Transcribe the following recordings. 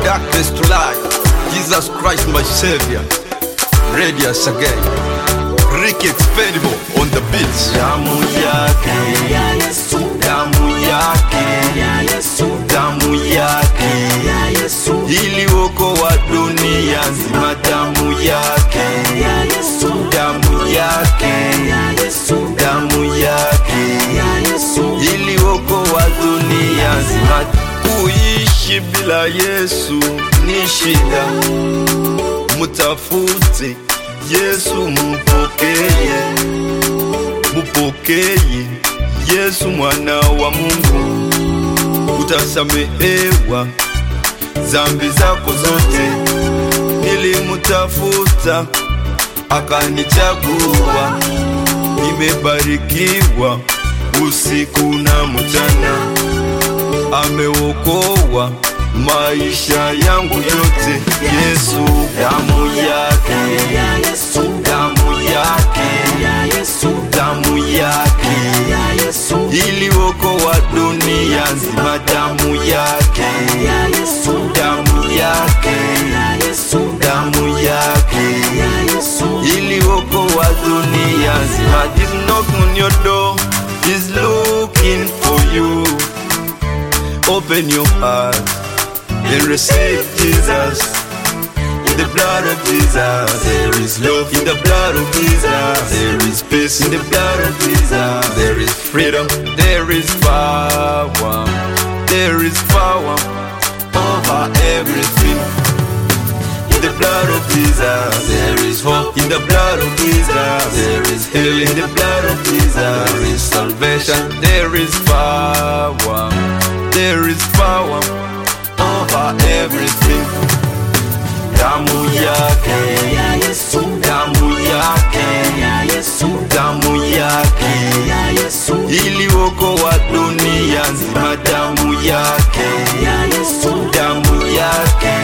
darkness to light. Jesus Christ, my Savior. Radius again. Ricky Expendable on the beats. damu yake damu yake damu yake ili wokoa dunia nzima damu yake damu yake damu yake ili wokoa dunia nzima kuishi bila yesu ni shida mutafute yesu mupokeye mupokeye yesu mwana wa mungu utasamehewa zambi zako zote nilimutafuta akanichagua nimebarikiwa usiku na mchana ameokoa maisha yangu yote yesu damu yake damu yake damu yake ili wokoa dunia nzima damu yake damu yake damu yake ili wokoa dunia nzima He's knocking on your door He's looking for you Open your heart and receive Jesus in the blood of Jesus, there is love. In the blood of Jesus, there is peace. In the blood of Jesus, there is freedom. There is power. There is power over everything. In the blood of Jesus, there is hope. In the blood of Jesus, there is healing. In the blood of Jesus, there is salvation. There is power. There is power over everything. damu yake damu yake damu yake ili wokoa dunia nzima damu yake damu yake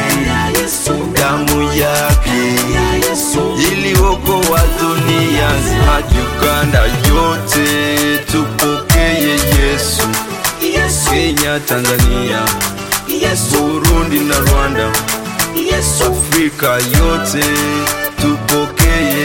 damu yake ili wokoa dunia nzima uganda yote tupokeye yesu kenya tanzania burundi na rwanda Afrika yote tupokeye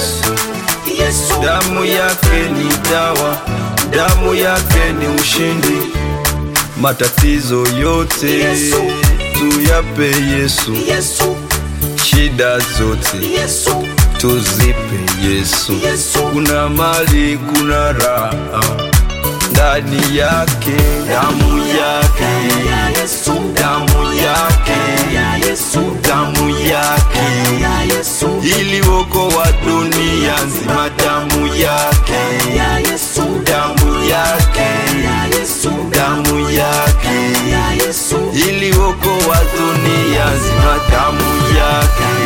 Yesu. Damu yake ni dawa, damu yake ni ushindi. Matatizo yote tuyape Yesu, shida zote tuzipe Yesu. Kuna mali, kuna raha ndani yake, damu yake, damu yake, damu yake, ili wokoa dunia nzima, damu yake, damu yake, damu yake, ili wokoa dunia nzima, damu yake